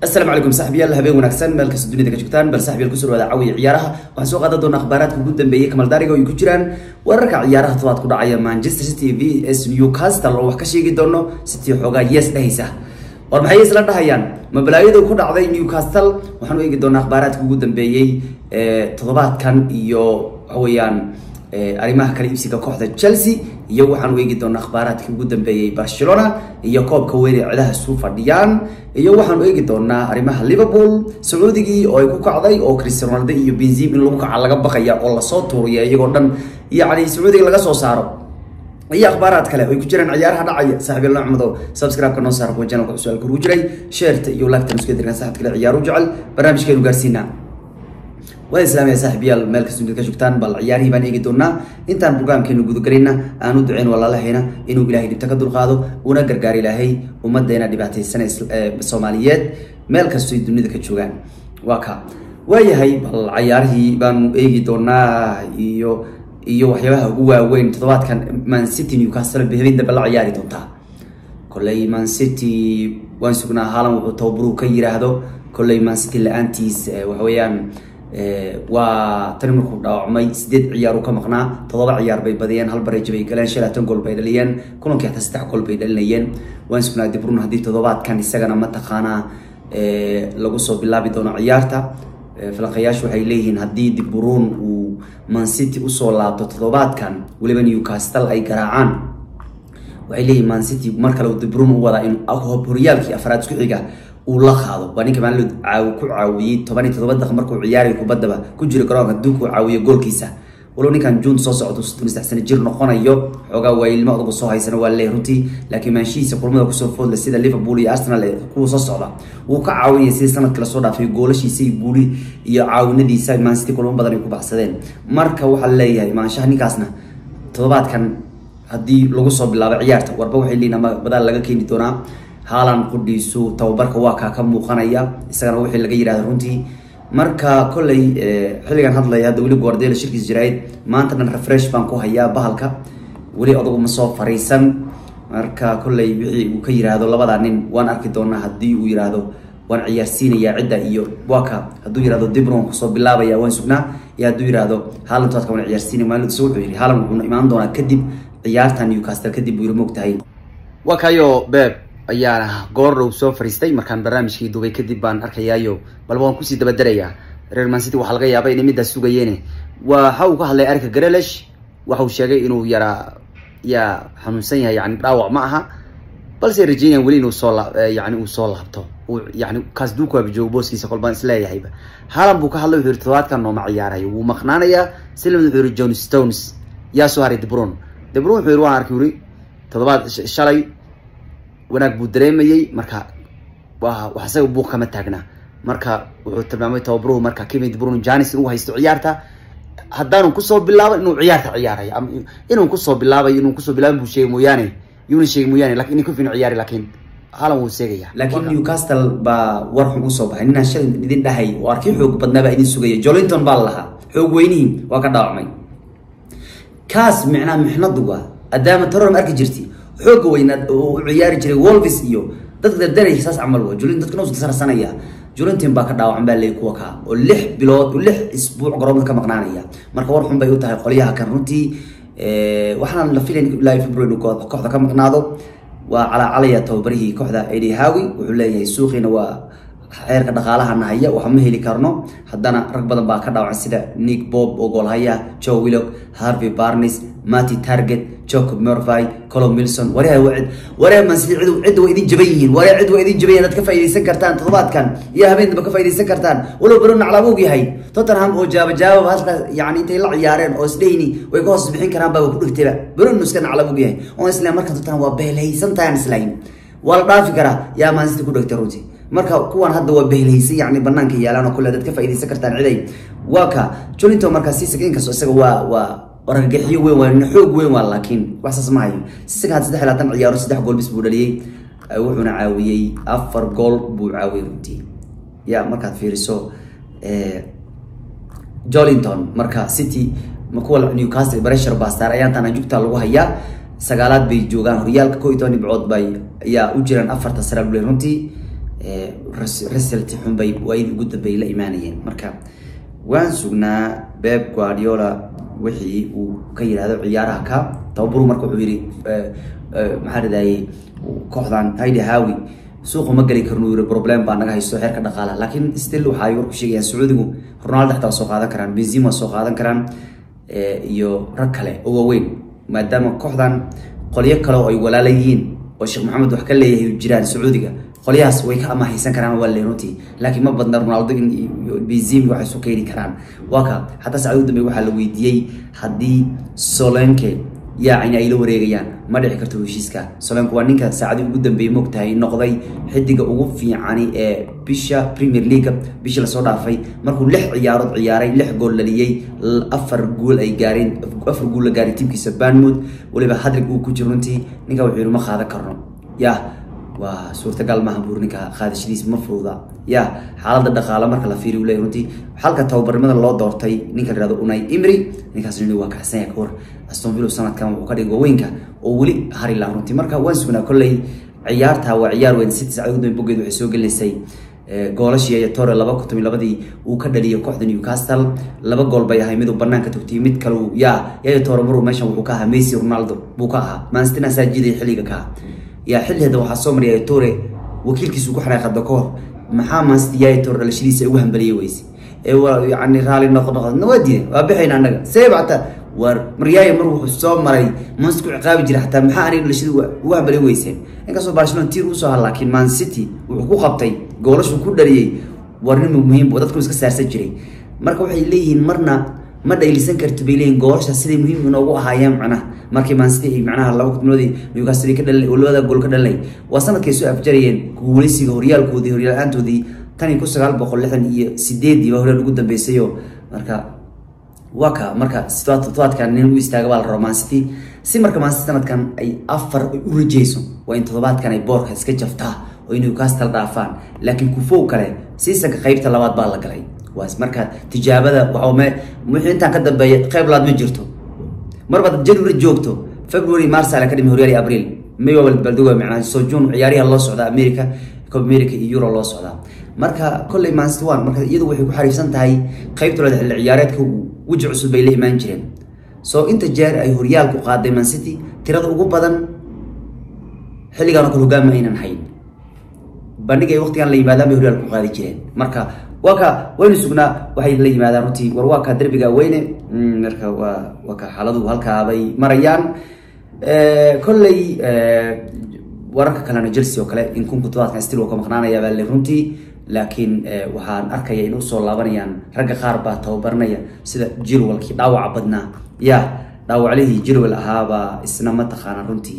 asalaamu calaykum saaxiibyaal habeen wanaagsan meel kasta dunida ka joogtaan bal saaxiibyaal kusoo dhawaada caawiya ciyaaraha waxaan soo qaadan doonaa akhbaaraadka ugu dambeeyay kamal daariga oo ay ku jiraan wararka ciyaaraha tobaad ku dhacaya manchester city v s newcastle oo wax ka sheegi doono city xoogaa yes dhahaysa war maxay isla dhahayaan mabalaayadu ku dhacday newcastle waxaan u eegi doonaa akhbaaraadka ugu dambeeyey toddobaadkan iyo waxa weeyaan arrimaha kala iibsiga kooxda chelsea iyo waxaan u eegi doonaa akhbaaraadkii ugu dambeeyey barcelona iyo koobka weyn ee cidaha isu fadhiyaan iyo waxaan u eegi doonaa arrimaha liverpool sacuudigii oo ay ku kacday oo cristiano ronaldo iyo benzim in lagu kaca laga baqaya oo lasoo tuuriya iyagoo dhan yacni sacuudiga laga soo saaro iyo akhbaaraad kale ay ku jiraan ciyaaraha dhacaya saaxiib yalla axmedo subscribe-ka noo saar kuwa channelka su-aal kurugu jiray sheerta iyo lagtan isku dirkan saxad kale ciyaaru jecel barnaamijkeenu gaarsiinaa waa islaamaya saaxiibyaal meel kasta dunida ka joogtaan bal ciyaarihii baan eegi doonaa intaan programkeenu gudagelayna aan u duceyn walaalahayna inuu ilaahay dhibta ka dulqaado una gargaar ilaahay ummadeena dhibaataysan soomaaliyeed meel kastoy dunida ka joogaan waa ka waayahay bal ciyaarihii baanu eegi doonaa iyo iyo waxyaabaha ugu waaweyn toddobaadkan man city newcastle habeen dambe la ciyaari doontaa kolley man city waan sugnaa haalan wuxuu tababaruhu ka yiraahdo kolley man city la-aantiis waxa weeyaan waa tani markuu dhaawacmay sideed ciyaar uu ka maqnaa toddoba ciyaar bay badiyeen hal bareejo bay galeen shan laatan gool bay dhaliyeen kulankii hataa saddex gool bay dhalinayeen waan sugnaa dibrun haddii toddobaadkan isagana mataqaanaa lagu soo bilaabi doono ciyaarta falanqayaashu waxay leeyihiin haddii dibruun uu mancity usoo laabto toddobaadkan weliba newcastle ay garaacaan waxay leeyihin mancity mar kale dibruun u wadaa in horyaalkii afraad isku xiga uu la qaado waa ninka maalin caaw ku caawiyey toban iyo toddoba daqiiq markuu ciyaariyo kubaddaba ku jiro garoonka hadduu caawiyo goolkiisa walow ninkan juun soo socdo soddon saddex sano jir noqonayo xoogaa waa ilmo adugu soo haysana waa leeyahay runtii laakiin maanshihiisa kulmada kusoo foodle sida liverpool iyo arsenal kuwa soo socda wuu ka caawinaya sidii sanadkii lasoo dhaafay goolashiisa iyo guuli iyo caawinadiisa maansity kulmo badan ay ku baxsadeen marka waxaa leeyahay maanshaha ninkaasna toddobaadkan haddii lagu soo bilaabo ciyaarta warba waxay leeyihin ama badaal laga keeni doonaa haalan qudhiisu tababarka waa kaa ka muuqanaya isagana wixii laga yihahda runtii marka kolley xilligan hadlaya hadda weli guardiola shirkiis jirayd maanta dhan refresh baan ku hayaa bahalka weli adugu ma soo fariisan marka kolley wixii uu ka yiraahdo labada nin waan arki doonaa haddii uu yiraahdo waan ciyaarsiinayaa cidda iyo waka hadduu yirahdo dibron kusoo bilaabaya waan sugnaa iyo hadduu yirahdo haalan toadka waan ciyaarsiinaya maalintiisa wuxuu yidhi haalan wuxuuna imaan doonaa kadib ciyaarta newcastle kadib buu yiri moogtahay waa kayo beeb ayaana goor dhow soo fariistay markaan barnaamijkii dubay kadib baan arkayaayo balba waan kusii dabadarayaa reer mancity waxaa laga yaaba inay middaas sugayeene waxa uu ka hadlay arika garelish waxauu sheegay inuu yaraa yaa xanuunsan yahay yani dhaawac ma aha balse rajeynayaan weli inuu soo yani uu soo laabto yani kaas duukuaba joogo booskiisa kolbaan isleeyahayba haalan buu ka hadlay wuxuu yihi todobaadkan nooma ciyaarayo wuu maqnaanayaa silamid wuxuu yihi john stones yaa soo haray debron debron wuxuu yihi waan arkay wuri toddobaad shalay wanaag buu dareemayey marka wa wax isaga buuq kama taagna marka wuxuu tilmaamay tababaruhu marka kevin debron janis inuu haysto ciyaarta haddaanu kusoo bilaabo inuu ciyaarta ciyaarayo ama inuu kusoo bilaabayo inuu kusoo bilaabin buu sheegay mooyaane yuuna sheegay mooyaane lakin in kufin ciyaari laakiin haalan wuu seegaya laakiin newcastle baa war xun usoo baxay ninaan shalay idin dhahay oo arkii xoog badnaa baa idin sugaya jolinton baa la lahaa xoog weynihii waa ka dhaawacmay kaas micnaa mixnadu waa adaama taroram arki jirti xooga weynaad u ciyaari jiray wolvis iyo dadka dardaraya saas camal wa julin dadka nus sarsanaya julintin baa ka dhaawacan baa leeyay kuwa kaa oo lix bilood lix isbuuc garoonka ka maqnaanaya marka war xun bay u tahay qolyaha kan runtii waxaan la filayn ilaa february kooxda ka maqnaado waa calaacalaya tababarihii kooxda edi hawi wuxuu leeyahay suuqiina waa xeerka dhaqaalaha nahaya waxa ma heli karno haddana rag badan baa ka dhaawacan sida nick bob oo goolhaya joe willock harvey barnes matty target jacob murphy colo milson waryaa wacid waryaa mansidi cid cidda waa idin jaban yihiin waryaa cid waa idin jaban yihin ad ka faaidaysan kartaan toddobaadkan iyo habeen damba ka faaidaysan kartaan walow bero naclaab og yahay tottenham oo jaaba jaababa halka yani intay la ciyaareen oo isdhayni way ka hoos bixin karaan baa ku dhigtayba bero nu iska naclaab og yahay oo isla marka tottenham waa beelhaysan tahan islayn waa la dhaafi karaa yaa mansidi ku dhigtay runtii marka kuwan hadda waa behelhaysan yani banaanka yaalaan oo kule dad ka faaidaysan kartaan ciday waa ka jolinto markaa sisig inkastoo isaga waa waa argagaxiyo weyn waa nin xoog weyn waa laakiin wax saas ma hayo sisig had saddex laatan ciyaaro saddex gool bis buu dhaliyey wuxuuna caawiyey afar gool buu caawiyey runtii ya markaad fiiriso jolinton marka city kuwa newcastle pressure baa saaray ayaantaana jugta lagu hayaa sagaalaad bay joogaan horyaalka ko iyo toban dhibcood bay ayaa u jiraan afarta sare bule runtii result xunbay waayadii ugu dambeeyay la imaanayeen marka waan sugnaa beb guardiola wixii uu ka yidhahdo ciyaaraha ka tababaru marka wuxuu yidhi maxaa radayay kooxdan haydi hawi suuqa ma geli karno yiri problem baa naga haysto xeerka dhaqaalaha laakiin still waxa ay warku sheegayaan sacuudigu ronaldo xataa soo qaadan karaan benzema soo qaadan karaan iyo rag kale oo waaweyn maadaama kooxdan qolyo kale oo ay walaala yihiin oo sheekh maxamed wax ka leeyahay jiraan sacuudiga qolyahaas way ka amahaysan karaan waa leeruti laakiin ma badna ronaldo benzema waxay isu keeni karaan waa ka xataa saacad ugu dambeey waxaa la weydiiyey haddii solenke yaacina ay la wareegayaan ma dhici karto heshiiska solenku waa ninka saacadii ugu dambeeyey moogtahay noqday xidiga ugu fiicani ee bisha premier league bishii lasoo dhaafay markuu lix ciyaarood ciyaaray lix gool dhaliyey afar gool ay gaareen afar gool la gaaray tiimkiisa banmouth weliba hadrig uu ku jiro runtii ninka wuxuu yidhi ma qaadan karno yah waa suurtagal maaha buur ninka qaadashadiis ma fududa ya xaalada dhaqaale marka la fiiriy leey runtii halka tababarnimada loo doortay ninka la yihahdo unai imri ninkaas nin waa kacsan yahay kahor aston villa sanadkan wuxuu ka dhigay waaweynka oo weli hari laha runtii marka waan sugnaa kolley ciyaarta waa ciyaar weyn city sacad ugu bogeed waxay soo gelinaysay goolashii iyo tore laba kun toban labadii uu ka dhaliyay kooxda newcastle laba gool bay ahay miduu banaanka togtiyay mid kale ya yayo tore maruu meeshan wuxuu ka ahaa messi ronaldo buu ka ahaa manstina saa jiidaya xilliga ka yaa xilliheeda waxaa soo mariyay tore wakiilkiisu ku xanaaqada ka hor maxaa maansti yaay tore dhalashadiisa ugu hambaliyay weyse ee waa yani raali noqo noqo waa diiday waa bixayna annaga seeba xataa war maryaaya mar wuxuu soo maray manst ku ciqaabi jira xataa maxaa aniga dhalashada ugu hambaliy weyseen inkastoo barcelona tiir usoo ha laakiin man city wuxuu ku qabtay goolashu ku dhaliyey war nin muhiim oo dadku iska saarsan jiray marka waxay leeyihiin marna ma dhaylisan karto bay leeyihin goolasha siday muhiim inoogu ahaayeen macnaha markii maansiti ay macnaha laba kutminoodii newcastle ka dhalinay oo labada gool ka dhalinay waa sanadkay soo afjarayeen guuleysiga horyaalkoodii horyaal-aantoodii tan iyo kun sagaal boqol lixdan iyo sideedii baa horyaal ugu dambeysayoo marka waa ka marka todobaadkan nin u istaaga baa la raba maansiti si marka maansiti sanadkan ay afar u rajeyso waa in todobaadkan ay boorka iska jaftaa oo ay newcastle dhaafaan laakiin kufow kale siisanka qeybta labaad baa la galay waas marka tijaabada waxme wixii intaan ka dambeeya qeyb laad ma jirto marbaad january joogto february marsa la ka dhimi horyaal abriil may waa baldoga macnaa soo june ciyaariyaha loo socdaa america cob america iyo euro loo socdaa marka kolley mansit one marka iyadu waxay ku xariifsan tahay qeybtooda xilli ciyaareedka weji cusub bay la imaan jireen soo inta jeer ay horyaalku qaaday mancity tirada ugu badan xilligaan oo kale hogaama aynan hayn bandhig ay waqtigan la yimaadaan bay horyaalku qaadi jireen marka waa ka waynu sugnaa waxay la yimaadaan runtii war waa ka derbiga weyne marka waa waa ka xaaladuhu halkaabay marayaan kolley wararka kalena chelsea oo kale in kunku todobaadkan stil waa ka maqnaanaya baa le runtii laakiin waxaan arkaya in usoo laabanayaan ragga qaar baa tababaranaya sida jirwalkii dhaawaca badnaa ya dhaawaclihii jirwal ahaabaa isna mataqaana runtii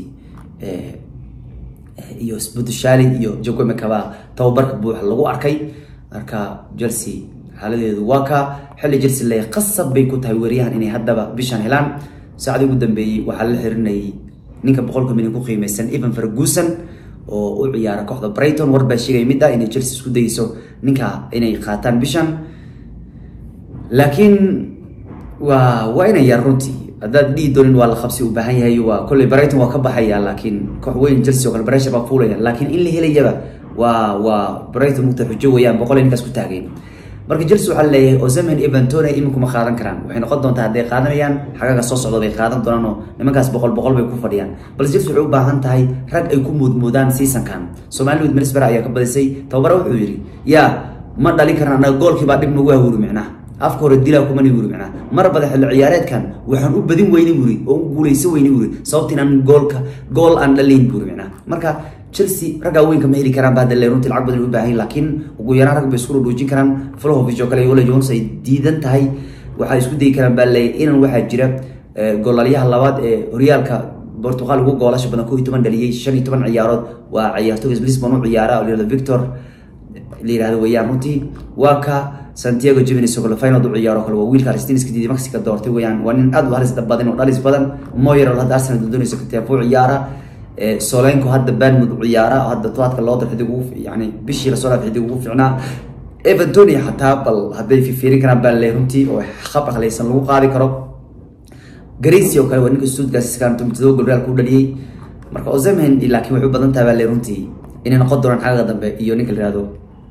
iyo budushali iyo jogomekaba tababarka buuxa lagu arkay marka chelsea xaaladeedu waa ka xilli chelsea le qasab bay ku tahay weriyahan inay haddaba bishan helaan saacadii ugu dambeeyey waxaa la xirinayay ninka boqolka milyan ku qiimeysan evan ferguson oo u ciyaara kooxda brighton war baa sheegaya mid ah inay chelsea isku dayeyso ninka inay qaataan bishan laakiin waa waa inay yar runtii haddaad dhihi doonin waa la qabsi u baahan yahay waa kolley brighton waa ka baxaya laakiin koox weyn chelsea oo kale pressure baa fuulaya laakiin in la helayaba waa waa brighton mugta xujo weeyaan boqol ninkaas ku taageen marka chelsea waxaa leeyahay ozemen evantone iminku ma qaadan karaan waxay noqon doontaa hadday qaadanayaan xagaga soo socda bay qaadan doonaan oo nimankaas boqol boqol bay ku fadhiyaan balse chelsea waxay u baahan tahay rag ay ku muudmuudaan seasonkan somaliwood minisbera ayaa ka badisay tababara wuxuu yidhi yaa ma dhalin karaan annaga goolkii baa dhib nagu hawuri micnaha afka hore dilaa kumani wuri micnaha mar bada xilli ciyaareedkan waxaan u badin weyni wuri oo u guuleysan weyni wuri sababta inaan goolka gool aan dhalayn buri micnaha marka chelsea raggaa weynka ma heli karaan baa dalee runtii lacag badan u baahan laakiin ugu yaraan rag bay isku dhudhuujin karaan flahovic oo kale iyo ole jones ay diidan tahay waxay isku dayi karaan baa leeyahy inan waxaa jira goolaalyaha labaad ee horyaalka portugal ugu goolasha badan koo iyo toban dhaliyey shan iyo toban ciyaarood waa ciyaartooga lisbon u ciyaara oo layihahdo victor la yihahdo weeyaan runtii waa ka santiago jevins oo kale final u ciyaaro kale waa wiilka argentiniska diiday mexica doortay weeyaan waa nin aad u halis badan oo dhalis badan moyer oo hadda arsenal doonayso katiafuu ciyaara solenko hadda banmud u ciyaara hadda tobaadka loo dar xidig ugu yani bishii lasoo dhaaf xidig ugu fiicnaa evantoni xataa bal hadday fifiirin karaan baa le runtii oo khab akhleysan lagu qaadi karo garisi oo kale waa ninka stuttgart todoba gol real ku dhaliyey marka ozemen laakiin waxay u badan tahay baa le runtii inay noqon doonaan xagga dambe iyo ninka la yihahdo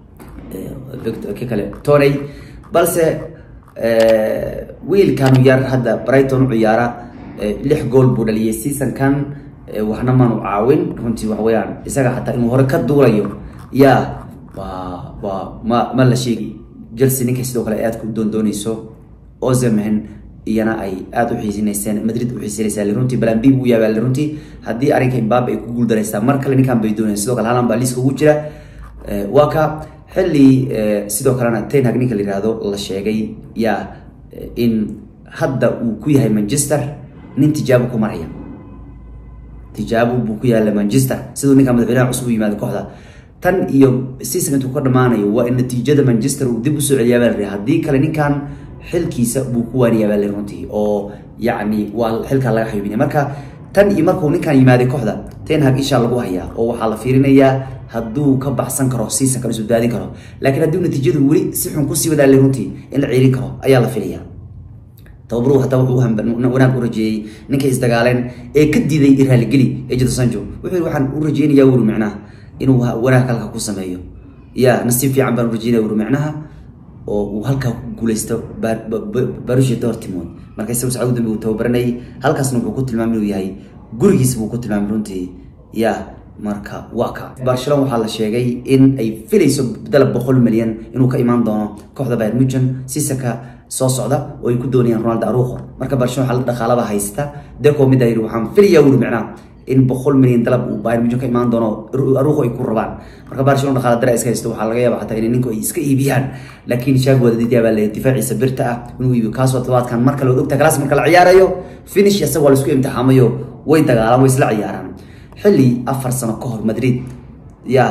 ki kale toney balse wiilkan yar hadda brighton u ciyaara lix gool buu dhaliyay seasonkan waxna maanu caawin runtii wax weyaan isaga xataa inuu hore ka duulayo ya waa waa ma ma la sheegi chelsea ninkay sidoo kale aad ku doondooneyso ozemen iyana ay aada u xiisinayseen madrid u xiisinaysaa runtii balambi buu yaabaa runtii haddii arrinka imbabe ay ku guuldaraysaa mar kale ninkan bay doonayaan sidoo kale halan baa liiska ugu jira waa ka xilli sidoo kalena tenhag ninka la yihahdo la sheegay ya in hadda uu ku yahay manchester nin tijaabo ku maraya tijaabo buu ku yaala manchester siduu ninka madaxweynaha cusub u yimaado kooxda tan iyo season intuu ka dhamaanayo waa in natiijada manchester uu dib usoo celiyaa baa la haddii kale ninkan xilkiisa buu ku waaniyaa baa la runtii oo yacni waa xilkaa laga xayuubinaya marka tan iyo markuu ninkan yimaaday kooxda tenhag ishaa lagu hayaa oo waxaa la fiirinayaa hadduu ka baxsan karo seasonkan isu daadin karo laakiin haddii natiijadu weli si xun kusii wadaa la runtii in la ceelin karo ayaa la filaya tababaruhu hataa wuxuu wanaag u rajeeyey ninkay isdagaaleen ee ka diiday raaligeli ee jado sanjo wuxuu yidhi waxaan u rajeynayaa wuri micnaha inuu wanaag halka ku sameeyo ya nasiib fiican baan u rajeynaya wuri micnaha oo uu halkaa ku guuleysto barusha dortmund marka isagu sacad dambe uu tababaranayay halkaasna wuxuu ku tilmaamay inuu yahay gurigiisa buu ku tilmaamay runtii ya marka waa ka barcelona waxaa la sheegay in ay filayso dalab boqol milyan inuu ka imaan doono kooxda bayern muchen sisaka soo socda oo ay ku doonayaan ronaldo aruqo marka barcelona waxaa la dhaqaalaba haysta deco mida yidhi waxaan filayaa wuri micnaha in boqol milyan dalab uu bayern muchen ka imaan doono aruqo ay ku rabaan marka barcelona dhaqaala dara iska haysto waxaa laga yaaba xataa inay ninku ay iska iibiyaan laakiin shaag wadadidia baa leeyahay difaaciisa birta ah inuu iibiyo kaasoo todobaadkan marka la ogta kalaas marka la ciyaarayo finish isaga waa la isku imtixaamayo way dagaalaan way isla ciyaaraan xilli afar sano ka hor madrid ya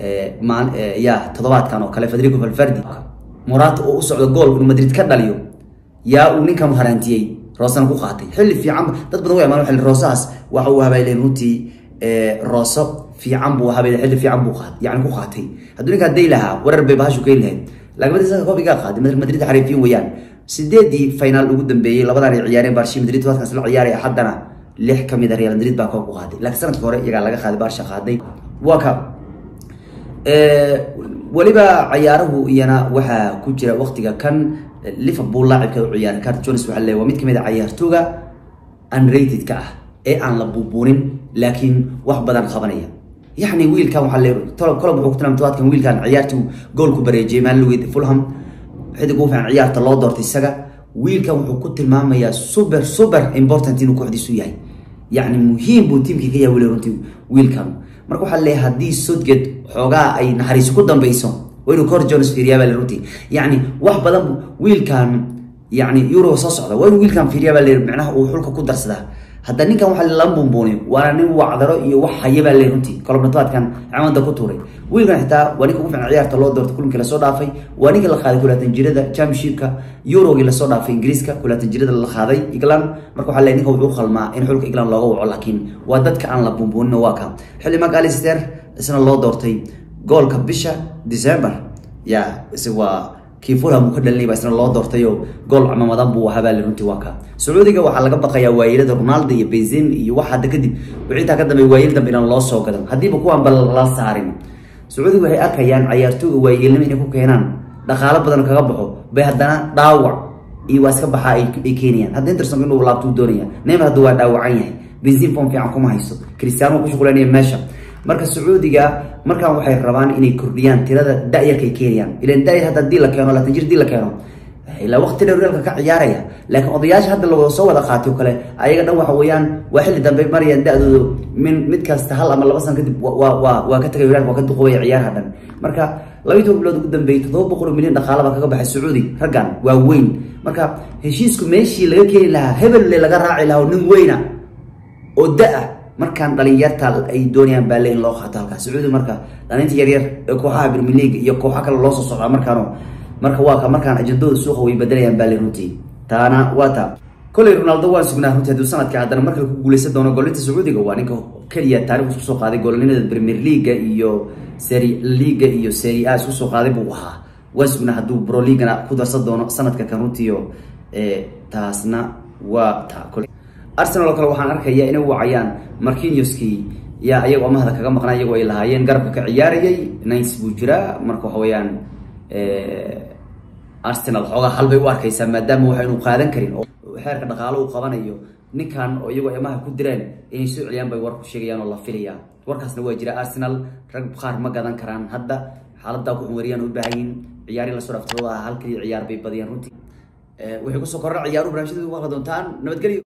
ya toddobaadkan oo kale federico valverdi morata oo u socdo gool inuu madrid ka dhaliyo yaa uu ninkan haraantiyey roosana ku qaatay xilli fiican dad badan way amaan xilli roosahaas waxa uu habayleen runtii rooso fiican buu habayleen xilli fiican buu qaat yani ku qaatay hadduu ninkaa day lahaa warar bay bahashu keyn lahayd laakiin isaga koobigaa qaaday madrid xariifiyin weeyaan sideedii finaal ugu dambeeyey labadan ay ciyaareen barshi madrid todobaadkaas la ciyaaray haddana lix ka mid a real madrid baa koob ku qaaday laakiin sanadka hore iyagaa laga qaaday barsha qaaday waa ka weliba ciyaaruhu iyana waxaa ku jira waqtiga kan liverpool laacibka u ciyaaray cart jones waxaa leeyahay waa mid kamid a ciyaartooga unrated-ka ah ee aan la buubuunin laakiin wax badan qabanaya yacni wiilkan waxaa leeyahay tolob kolob wuxuu ku tilmaamay todobaadkan wiilkan ciyaartuu goolku bareejiyay maalin fulham xidig ugu fiican ciyaarta loo doortay isaga wiilkan wuxuu ku tilmaamayaa super super important inuu kooxdiisu yahay yacni muhiim buu tiimkii ka yahay weli runtii wiilkan marka waxaa leeyahay haddii sodgate xoogaa ay naxariiso ku dambeyso waa inuu cor jones fiiriyaa baa le runtii yacni wax badan wiilkan yacni euro soo socda waa inuu wiilkan fiiriyaa baa le micnaha uu xulka ku darsadaa hadda ninkan waxaa lala buunbuuniyo waana nin wacdaro iyo wax haya baa le runtii kolobnatobaadkan camada ku tuuray wiilkan xitaa waa ninka ugu fiican ciyaarta loo doortay kulinkii lasoo dhaafay waa ninka la qaaday kulaatan jirada championshipka eurogii lasoo dhaafay ingiriiska kulaatan jirada la qaaday england marka waxaa le ninka wuxuu qalmaa in xulka england looga waco laakiin waa dadka aan la buunbuunin waa ka xilli mark alister isna loo doortay goolka bisha december ya isaga waa kii fulham uu ka dhalinay baa isna loo doortayo gool camamadan buu habaale runtii waa ka sacuudiga waxaa laga baqayaa waayilada ronaldo iyo benzin iyo wax hadda kadib wixii intaa ka dambeey waayil dambe inaan loo soo gadan haddiiba kuwaanba la saarin sacuudiga waxay arkayaan cayaartooga waayilnimo inay ku keenaan dhaqaalo badan kaga baxo bay haddana dhaawac iyo waa iska baxaa ay keenayaan hadda interson inuu laabtuu doonaya neymar hadda waa dhaawacan yahay benzin form fiican kuma haysto cristiano ku shuqulanaya meesha marka sacuudiga markaan waxay rabaan inay kordhiyaan tirada da-yarka ay keenayaan ilan da-yar hadda hadii la keeno laatan jir hadii la keeno ilaa waqti dheer reelka ka ciyaaraya laakiin odayaasha hadda la soo wada qaatay oo kale ayaga dhan waxa weeyaan waa xilli dambe marayaan da-doodu min mid kasta hal ama laba sano kadib waa waa waa ka tagay reelka waa ka duqubaya ciyaaraha dhan marka labayi toban bilood ugu dambeeyey toddoba boqol oo milyan dhaqaala baa kaga baxay sacuudi raggan waa weyn marka heshiisku meeshii laga keeni lahaa hebelle laga raaci lahaa oo nin weyna oo da-a markaan dhalinyarta ay doonayaan baale in loo qaato halkaas sacuudi marka dhalinta yaryar ee kooxaha premier league iyo kooxa kale loo soo socdaa markaan marka waa ka markaan ajandooda suuqa way bedelayaan baale runtii taana waa ta koley ronaldo waan sugnaa runtii hadduu sanadka haddana markale ku guuleysan doono goolinta sacuudiga waa ninka keliya taarikh isku soo qaaday goolinimada premier leaga iyo seri liga iyo seri a isku soo qaaday buu ahaa waan sugnaa hadduu bro leagana ku darsan doono sanadka kan runtiio taasna waa ta kole arsenal oo kale waxaan arkayaa inay wacayaan marquinioskii yaa iyagoo amahda kaga maqnaa iyagoo ay lahaayeen garabka ka ciyaarayay nines buu jiraa marka waxa weeyaan arsenal xoogaa hal bay u arkaysaa maadaama waxaynu qaadan karin oo xeerka dhaqaalo uu qabanayo ninkan oo iyagoo amaha ku direen inay soo celiyaan bay warku sheegayaan oo la filaya warkaasna waa jira arsenal rag qaar ma gadan karaan hadda xaaladdaa ku wariyaan u baahan yihin ciyaari lasoo dhaftooda halkii ciyaar bay badiyaan runtii waxay kusoo korran ciyaaru barnaamijyada ugu hadla doontaan nabadgelyo